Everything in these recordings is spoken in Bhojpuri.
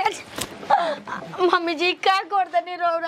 आज मम्मी जी का कर दनी रौरा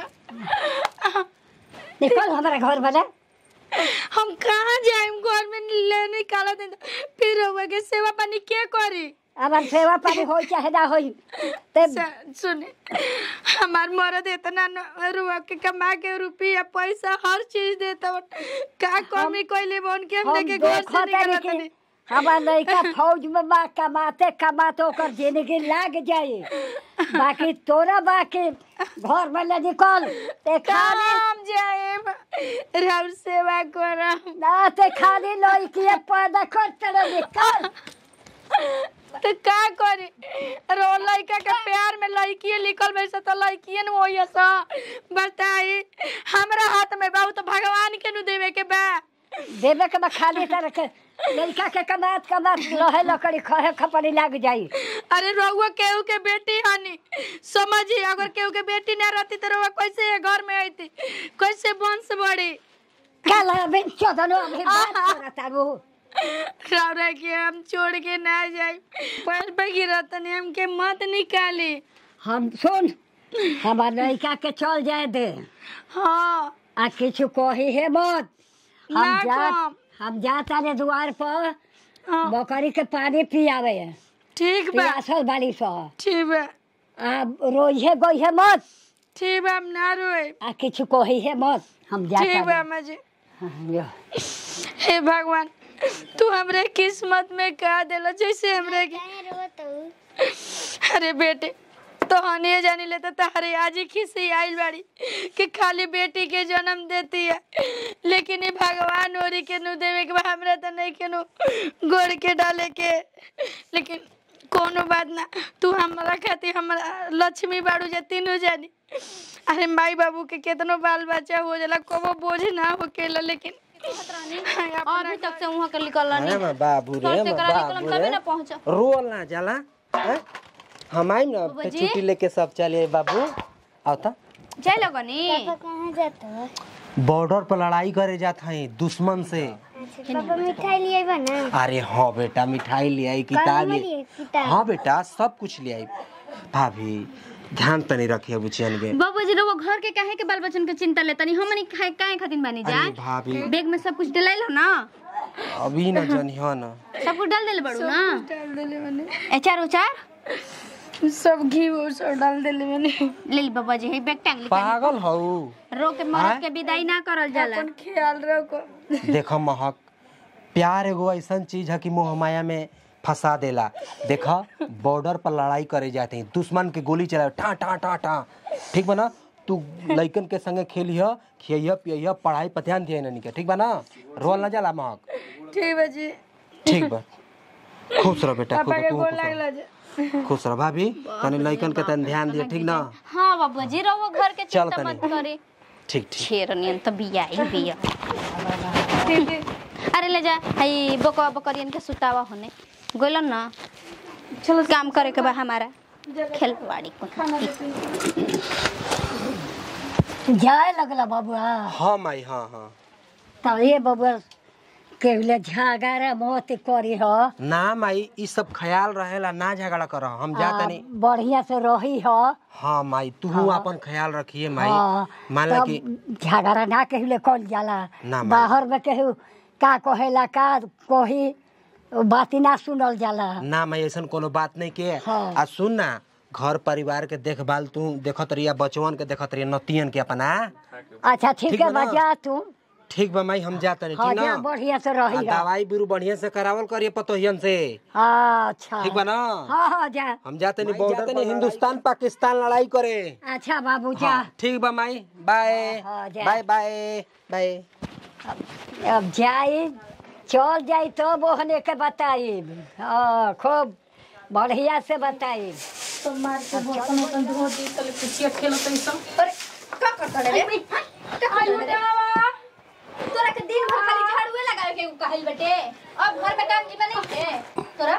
निकल हमारा घर वाला हम कहाँ जाएम घर में ले निकाला दिन फिर रउआ के सेवा पानी के करी हमार सेवा पानी हो चाहे ना होई ते स- सुने हमार मरद इतना न- रुआ के कमा के रुपया पैसा हर चीज देता बन। का कमी कोइले बन के हम हम लेके घर देखो से निकलत तारी नहीं कि हमार लड़का फौज में बा कमाते कमाते ओकर जिंदगी लाग जाए बाकी तोरा बाकी घर में ले निकल ते खाली हम जाएम राउर सेवा करम ना ते खाली लड़की पैदा कर चले निकल तो का करी रो लड़का के प्यार में लड़की लिखल वैसे तो लड़की न होई सा बताई हमरा हाथ में बा उ तो भगवान के नु देवे के बा देवे के बा खाली तरह के लड़का के कमात कमात रहे लकड़ी खहे खपड़ी लाग जाई अरे रउआ केहू के बेटी हनी समझी अगर केहू के बेटी ना रहती तो रउआ कैसे ये घर में आईती कैसे वंश बढ़ी कल बिन चौदनो अभी बात करता रू रौरा के हम छोड़ के ना जाए पर भगीरथन हमके मत निकाली हम सुन हमार लड़का के चल जाए दे हाँ आ किछु कही है मत ना हम जा कम। हम जाता रे द्वार पर हाँ बकरी के पानी पियावे ठीक बा पियासल बाड़ी सो ठीक बा आ रोइहे गइहे मत ठीक बा हम ना रोए आ किछु कही है मत हम ठीक बा जाता मजे रे। हे भगवान तू हमरे किस्मत में का देला जैसे हमरे के अरे बेटे तो हनिए जानी लेते तहरे आज ही खिसी आइल बाड़ी कि खाली बेटी के जन्म देती है लेकिन ये भगवान ओरी के नु देवे के बा हमरा तो नहीं के नु गोड़ के डाले के लेकिन कोनो बात ना तू हमरा खातिर हमरा लक्ष्मी बाड़ू जे तीनों जानी अरे माई बाबू के केतनो बाल बच्चा हो जाला कबो बोझ ना होकेला लेकिन हाँ, अपना अभी तक से वहाँ के निकल अरे मैं बाबू रे घर से मैं करा बाबू निकलम तबे रे ना पहुँच रोल ना जाला हैं? हम आइम ना बाबा तो जी। छुट्टी लेके सब चले बाबू आओ तो जाए लगनी कहाँ जाता है बॉर्डर पर लड़ाई करे जात हई दुश्मन से पापा मिठाई लिए बा ना अरे हाँ बेटा मिठाई ले आई किताब में ले लिए? किताब? हाँ बेटा सब कुछ ले आई भाभी ध्यान तनी रखिए बुचियन के बाबू जी रहो घर के काहे के बाल बच्चन के चिंता लेता नहीं हमनी काहे काहे खातिर बानी जा अरे भाभी बैग में सब कुछ डलाइल हो ना अभी ना जनियो ना सब कुछ डाल देले बड़ू ना डाल देले मैंने एचार उचार सब घी वो सब डाल देले मैंने ले ली बाबा जी हे बैग टांग ली पागल हऊ रो के मरद के विदाई ना करल जाला अपन ख्याल रखो देखो महक प्यार एगो ऐसा चीज है कि मोह माया में फंसा देला देखा बॉर्डर पर लड़ाई करे जाते हैं दुश्मन के गोली चलाओ ठा ठा ठा ठा ठीक बा ना तू लइकन के संगे खेलिह खियह पियह पढ़ाई पर ध्यान दिया ननी के ठीक बा ना रोल ना जाला महक ठीक बा जी ठीक बा खुश रह बेटा खुश पापा के तू गोर खुश रह। लागला जी खुश रह भाभी तनी लइकन के तनी ध्यान दिया ठीक ना हाँ बाबू जी रहो घर के चल चिंता तनी। मत करे ठीक ठीक छेरनियन तो बिया ही बिया अरे ले जा हई बकवा बकरियन के सुतावा होने गोलन ना चलो काम करे के बा हमारा खेलवाड़ी को जाए लगला बबुआ हाँ माई हाँ हाँ तो ये बबुआ केवले झगड़ा मत करी हो ना माई ई सब ख्याल रहेला ना झगड़ा कर हम जा तनी बढ़िया से रही हो हाँ माई तू अपन ख्याल रखिए माई हाँ, मान ला तब कि झगड़ा ना कहले कल जाला ना माई। बाहर में कहू का कहेला का कही बाती ना सुनल जाला ना मैं ऐसा कोनो बात नहीं के हाँ। आ सुन ना घर परिवार के देखभाल तू देखत रहिया बचवन के देखत रहिया नतियन के अपना अच्छा ठीक ठीक है बा ना? बजा तू ठीक बा माई हम जाते नहीं हाँ ठीक जा ना बढ़िया से आ रही दवाई बीरू बढ़िया से करावल करिए पतोहियन से अच्छा ठीक बा ना हाँ हाँ जा हम जाते नहीं बॉर्डर पर हिंदुस्तान पाकिस्तान लड़ाई करे अच्छा बाबू जा हाँ, ठीक बा माई बाय हाँ, जा। बाय बाय बाय अब जाई चल जाई तो बोहने के बताई हाँ खूब बढ़िया से बताई तोरा के दिन भर खाली झाड़ूए लगावे के कहल बेटे अब घर में काम जीवन नहीं है तोरा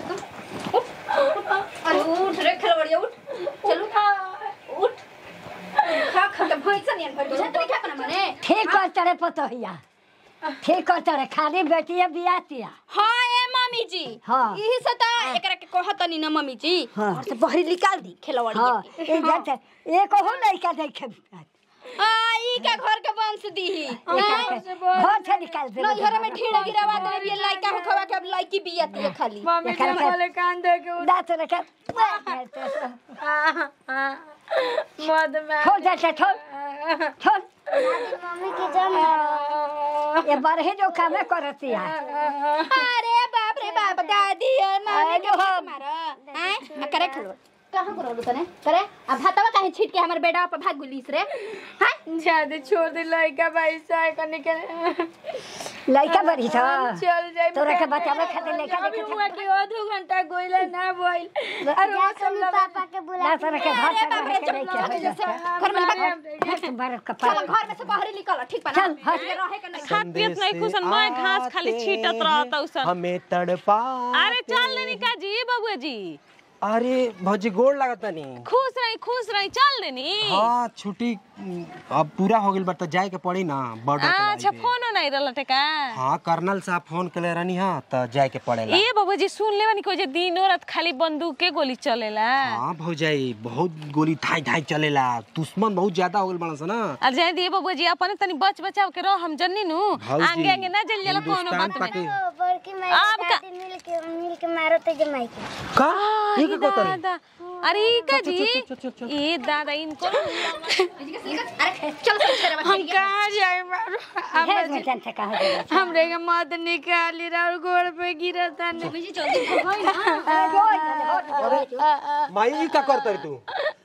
अरे उठ रे खेलवड़िया उठ चलू उठ खा खा के भैंसा नियन भर बुझा तोरी क्या करना मने ठीक कर तरे पतोहिया ठीक कर तरे खाली बेटिया बियातिया हाँ ए मम्मी जी हाँ। यही से त एकरा के कहतनी ना मम्मी जी हाँ। घर से बाहर निकाल दी खेलवाड़ी हाँ ए जाते एक हो लड़का देखे आ ई का घर के वंश दी घर से निकाल दे नहीं घर में ढीड़ गिरावा दे ये लड़का हो खवा के अब लड़की बियाती है खाली मम्मी जी एकरा के- वाले कान दे के उड़- दांत रखे मद में छोड़ जाते छोड़ छोड़ मम्मी के जम ये बारहे जो काम करती है अरे बाप रे बाप दादी है मम्मी के अरे हाथ हम- मारो हैं करे खलो कहां करो तने करे अब भातवा काहे छीट के हमर बेटा पर भाग गुलीस रे हैं ज्यादा छोड़ दे लड़का भाई साय कने के लड़का बड़ी था चल जाए तोरा के बचावे खातिर लड़का अभी देखे हुआ कि आधो घंटा गोइला ना बोइल अरे वो सब लगा पापा के बुला ना तोरा के घर से रह के नहीं घर के में लगा हट बार चलो कपाल घर में से बाहर निकल ठीक बा चल, हट। रहे के नहीं खात पियत नहीं खुशन मैं घास खाली छीटत रहता उसन हमें तड़पा अरे चल लेनी का जी बबुआ जी अरे भौजी गोड़ लागत नहीं खुश रही खुश रही चल लेनी हाँ छुट्टी उम, अब पूरा हो गइल बा त जाए के पड़ी ना बॉर्डर पे अच्छा लाइबे। फोनो नहीं रहल का हाँ कर्नल साहब फोन कले रहनी हाँ त जाए के पड़ेला ए बबुआ जी सुन ले को जे दिन रात खाली बंदूक के गोली चलेला हाँ भौजाई बहुत गोली थाई थाई चलेला दुश्मन बहुत ज्यादा हो गइल बड़ा सा ना आ जाए दिए बबुआ जी अपने तनी बच बचाव के रह हम जन्नी नु भौजी, आगे आगे ना जल जाला कोनो हिंदुस्तान बात में पाकि- ओ, बड़की माई आप का- दादी मिल के मिल के मारो तो जमाई के का ये के कहतरी दादा अरे ई का जी ए दादा इनको अरे चल चल तेरे हम कहाँ जाए मारो है बेटन से कहा जाए हमरे के मद निकाली और गोड़ पे गिरा ताने जी जल्दी भागो ना माई ई का करतरी तू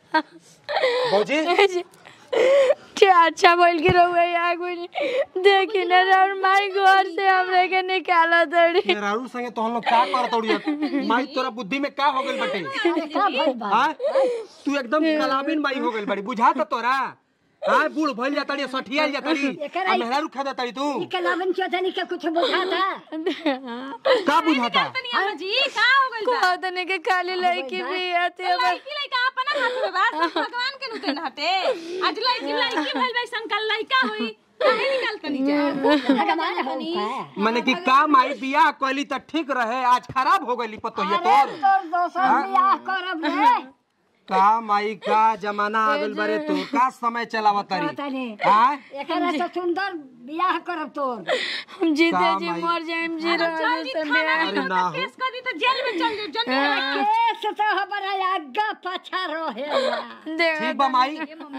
भौजी क्या अच्छा बोल के रहुए आगू देखी ना और माई घर से हमरे के निकाला दड़ी रारू संगे तो हम लोग का करत उड़ी माई तोरा बुद्धि में का हो गइल बटे का भइल बा हाँ तू एकदम कलाबिन माई हो गइल बड़ी बुझा त तोरा हाँ बूढ़ भइल जातड़ी सठियाल जातड़ी एकरा- आ मेहरारू खा जातड़ी तू कलावन चौधरी के कुछ बुझाता का बुझाता अम्मा जी का हो गइल बा कहा तने के खाली लड़की भी आती है बस लड़की लड़का अपना हाथ में बा सब भगवान के नुते हटे आज लड़की लड़की भइल बा संकल लड़का होई काहे निकालतनी जा भगवान हो का माने कि का माई बियाह कइली त ठीक रहे आज खराब हो गइली पतो ये अरे तोर तोर दोसर बियाह करब रे का माई का जमाना आ गइल बारे तू का समय चलावत पता तारी नहीं हां एकरा से सुंदर बियाह करब तोर हम जीते का जी माई? मर जाए जी रहे से अरे ना हो केस कर दी तो जेल में चल जाओ जन्नी केस तो हमारा आगा पाछा रहेला देख ठीक बा माई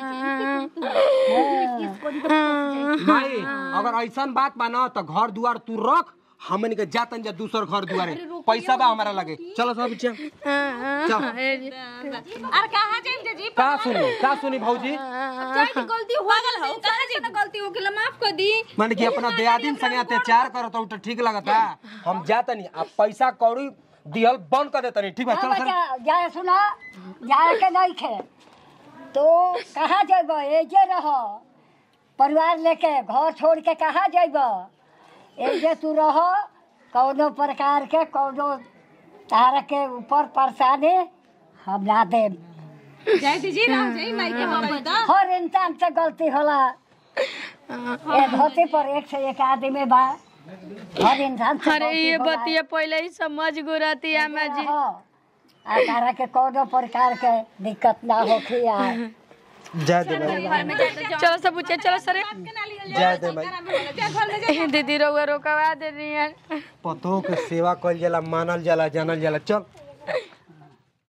माई अगर ऐसन बात बा ना त घर दुआर तू रख हमन के जातन जा दूसर घर दुआरे पैसा बा हमारा लगे चलो सब बच्चा चल अरे कहां जाइम जी का सुनी का सुनी भौजी जाई गलती हो गल हो कहां जाइम गलती हो गेल माफ कर दी माने कि अपना दियादिन संगे अत्याचार करत हूं त ठीक लगता हम जातनी अब पैसा कौड़ी दिहल बंद कर देतनी ठीक बा हाँ चलो सर बच्चा जाए सुना जाए के नहीं खे तो कहाँ जेब एजे रह परिवार लेके घर छोड़ के कहाँ जेब एजे तू रह कौनो प्रकार के कौनो तारा के ऊपर परेशानी हम ना दे जाई दीजिए रह जाई माई के मोबाइल दा हर इंसान से गलती होला ए धरती पर एक से एक आदमी बा हर इंसान से अरे गलती ये होला। बतिया पहले ही समझ गुराती आमा जी हाँ। आ तारा के कोनो प्रकार के दिक्कत ना होखी आ जय दे भाई चलो सब पूछे चलो सरे जय दे भाई ए, दीदी रोगा रोकवा दे रही है पतो के सेवा कइल जाला मानल जाला जानल जाला चल